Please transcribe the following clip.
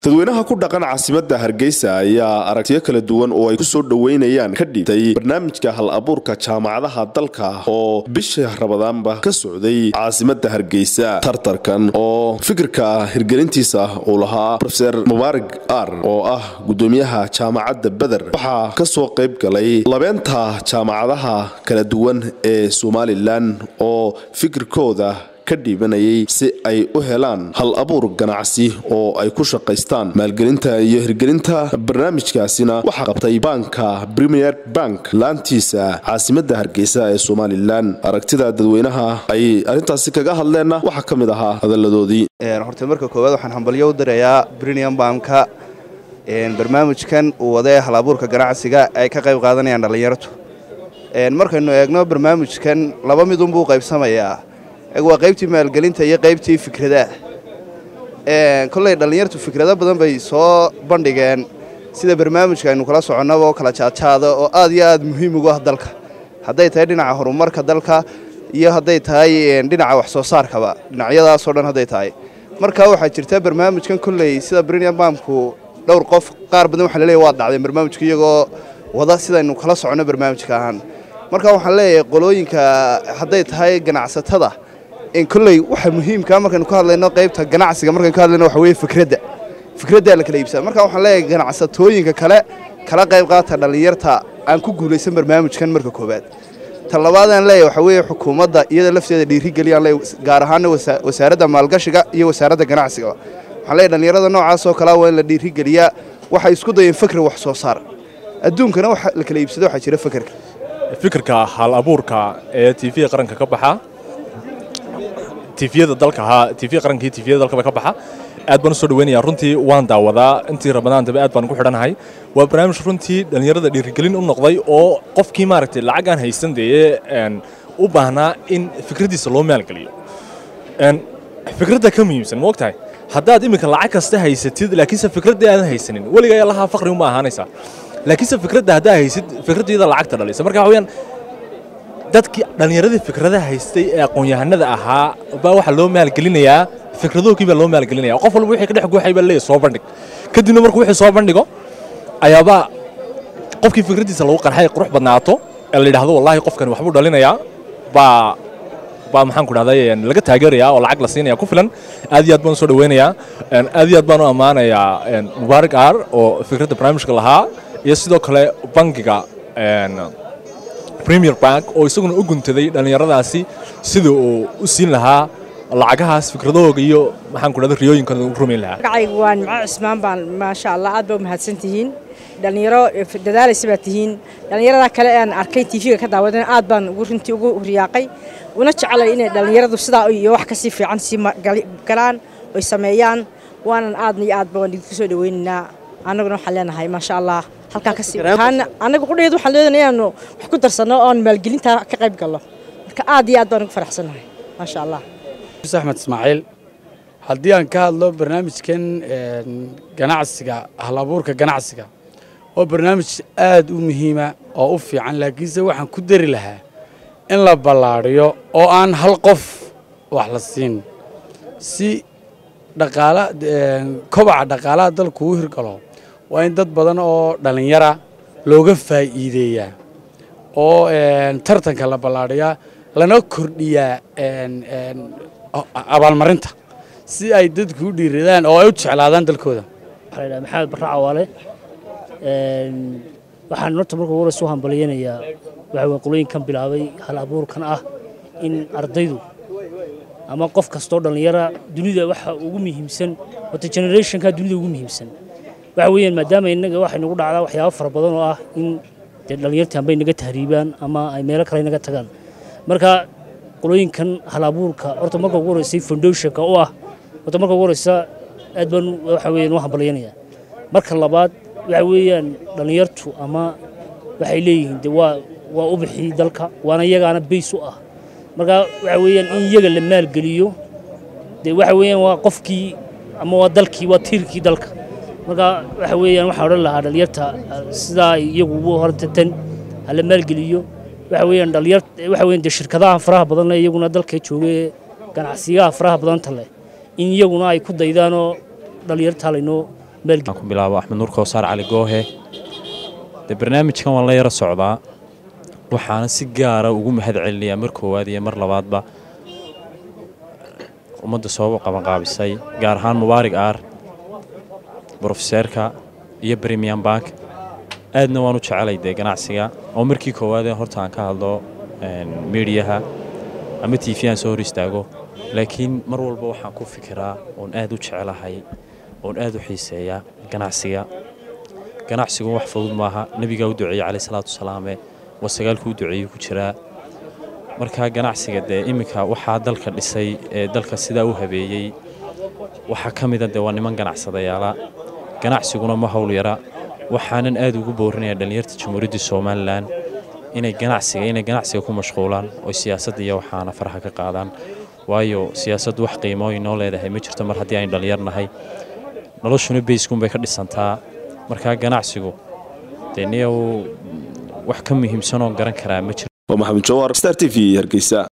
dadweynaha ku dhaqan caasimadda hargeysa ayaa aragtiyo kala duwan oo ay ku soo dhoweynayaan ka dhigtay barnaamijka hal abuurka jaamacadaha dalka oo bisha rabadaanba ka socday caasimadda hargeysa tartarkan oo fikirka hirgelintiisa uu lahaa rofeer mubaarig ar oo ah gudoomiyaha jaamacadda beder waxaa ka soo qayb galay labeenta jaamacadaha kala duwan ee somalilan oo fikirkooda ka dhiibanayay si ay u helaan hal abuur ganacsi oo ay ku shaqaystaan maalgelinta iyo hirgelinta barnaamijkaasina waxaa qabtay baanka premier bank laantiisa caasimadda hargeysa ee somalilan aragtida dadweynaha ay arrintaasi kaga hadleenna waxaa ka mid ahaa hadalladoodii horta marka koowaad waxaan hambalyo u dirayaa brinium banka barnaamijkan uu wadee hal abuurka ganacsiga ay ka qayb qaadanayaan dhallinyartu markaynu eegno barnaamijkan laba midunbuu qaybsamayaa waa qaybtii maalgelinta iyo qaybtii fikradaha kolley dhallinyartu fikrado badan bay soo bandhigeen sida barnaamijka aynu kala soconnaba oo kala jaadjaada oo aad iyo aad muhiim ugu ah dalka hadday tahay dhinaca horumarka dalka iyo hadday tahay dhinaca wax soo saarkaba dhinacyadaasoo dhan hadday tahay marka waxaa jirta barnaamijkan kolley sida brinium bamku dhowr qof qaar badan waxaa laleeyahy waa dhacdeen barnaamijka iyagoo wada sidaynu kala soconno barnaamijka ahaan marka waxaan leeyahay qolooyinka hadday tahay ganacsatada kolley waxa muhiimka markaynu ka hadlayno qaybta ganacsiga markaynu ka hadlayno waxa weye fikradda fikraddaa la kala iibsada marka waxaan leeyahay ganacsatooyinka kale kala qayb qaata dhallinyarta aan ku guulaysan barnaamijkan marka koowaad ta labaadaan leeyahay waxa weeye xukuumadda iyada lafteeda dhiirigeliyaan leeyahay gaar ahaana wasaaradda maalgashiga iyo wasaaradda ganacsiga waxaan leeyahay dhallinyarada noocaas oo kalea waa in la dhiirigeliyaa waxay isku dayeen fikri wax soo saar adduunkana waxa la kala iibsado waxaa jira fikirka fikirka hal abuurka ee tv qaranka ka baxa tifyada dalka ahaa tifya qaranka iyo tifyada dalkaba ka baxa aad baan u soo dhaweynayaa runtii waan daawadaa intii ramadaantaba aad baan ugu xidhanahay waa barnaamij runtii dhallinyarada dhiirigelin u noqday oo qofkii maaragtay lacag aan haysan dee u baahnaa in fikraddiisa loo maalgeliyo fikradda ka muhiimsan ma ogtahay haddaad iminka lacag kasta haysatid laakiinse fikraddii aadan haysanin weligaa allahaa faqri uma ahaanaysaa laakiinse fikradda haddaa haysid fikraddiida lacagta dhalisa marka waxa weyaan dadkii dhallinyaradii fikradaha haystay ee aqoon-yahanada ahaa baa waxaa loo maalgelinayaa fikradoogii baa loo maalgelinaya qof walba wixii ka dhex guuxay baa leeyahay soo bandhig kadibna markuu wixii soo bandhigo ayaabaa qofkii fikraddiisa lagu qarxay qurux badnaato ee la yidhaahdo wallaahi qofkani waxbuu dhalinayaa baa baa maxaan ku dhahday laga taageerayaa oo lacag la siinaya ku filan aad iyo aad baan u soo dhaweynayaa aad iyo aad baan u ammaanayaa mubaarak aar oo fikradda barnaamijka lahaa iyo sidoo kale bangiga premier bank oo isaguna u guntaday dhallinyaradaasi sida uu u siin lahaa lacagahaas fikradahooga iyo maxaan ku dhahda riyooyinkan u rumayn lahaa magacaygu waa nimco cismaan baan maasha allah aad baa u mahadsan tihiin dhallinyaro dadaalaysa baa tihiin dhallinyarada kale aan arkay tv-ga ka daawadan aad baan ugu runtii ugu riyaaqay una jecelay inay dhallinyaradu sidaa iyo wax kasii fiican sii galaan oy sameeyaan waanan aadna iyo aadba waan idinku soo dhaweynaynaa annaguna waxaan leenahay maasha allah halkaa kasii annaga qudhaheed waxaan leedahay inaanu wax ku darsanno oon maalgelintaa ka qayb galno marka aad iyo aad baan ugu faraxsannahay maasha allah axmed ismaaciil haddii aan ka hadlo barnaamijkan ganacsiga hal abuurka ganacsiga oo barnaamij aad u muhiima oo u fiican laakiinse waxaan ku dari lahaa in la ballaadhiyo oo aan hal qof wax la siin si dhaqaala kobaca dhaqaalaha dalku u hirgalo waa in dad badan oo dhallinyara looga faa'iideeyaa oo tartanka la ballaadhiyaa lana kordhiyaa abaalmarinta si ay dadku u dhiiradaan oo ay u jeclaadaan dalkooda waxaa la maxamed barra cawaale waxaan horta marka ugu horeysa u hambalyaynayaa waxa weye qolooyinkan bilaabay hal abuurkan ah in ardaydu ama qof kastoo dhallinyara dunida waxa ugu muhiimsan wata generationka dunida ugu muhiimsan waxa weeyaan maadaama innaga waxay nagu dhacdaa waxyaabo fara badan oo ah in dee dhallinyartii ambay naga tahriibaan ama ay meelo kale naga tagaan marka qolooyinkan hal abuurka horta marka ugu horeysay foundationka u ah horta marka ugu horeysa aad baan waxa weeyaan u hambalyaynayaa marka labaad waxa weeyaan dhallinyartu ama waxay leeyihiin de waa waa ubixii dalka waana iyagaana bays u ah marka waxa weeyaan in iyaga la maalgeliyo de waxa weeyaan waa qofkii ama waa dalkii waa tiirkii dalka marka waxa weeyaan waxaa odhan lahaa dhallinyarta sidaa iyagu ugu horta tan hala maalgeliyo waxa weeyaan dhalinyar waxa weeyaan dee shirkadaha faraha badan leh iyaguna dalka joogay ganacsiyaha faraha badanta leh in iyaguna ay ku daydaanoo dhalinyarta laynoo maalgeli ku bilaabo axmed nuur kowsaar cali goohe dee barnaamijkan waan la yara socdaa waxaana si gaara ugu mahad celinayaa mar koowaad iyo mar labaadba ummadda soo qabanqaabisay gaar ahaan mubaarig aar brofeseerka iyo premium bank aadna waan u jecelay dee ganacsiga oo markii koowaadee horta aan ka hadlo miidiyaha ama t v aan soo hor istaago laakiin mar walba waxaan ku fikiraa oon aad u jecelahay oon aad u xiiseeyaa ganacsiga ganacsigu wax fudud maaha nebigaa u duceeyey caleyh salaatu wasalaame waa sagaalkuu u duceeyey ku jiraa marka ganacsiga dee iminka waxaa dalka dhisay ee dalka sidaa u habeeyey waxaa ka mida dee waa niman ganacsadayaala ganacsiguna ma howl yara waxaanan aad ugu boorinaya dhallinyarta jamhuuriyadda somalilan inay ganacsiga inay ganacsiga ku mashquulaan oo siyaasadda iyo waxaana faraha ka qaadaan waayo siyaasaddu wax qiimo inoo leedahay ma jirto mar haddii aynu dhallinyar nahay noloshuna bayskuunbay ka dhisantaa markaa ganacsigu dee niyow wax ka muhiimsanoo garan karaa ma jiro waa maxamed jawaar star t v hargeysa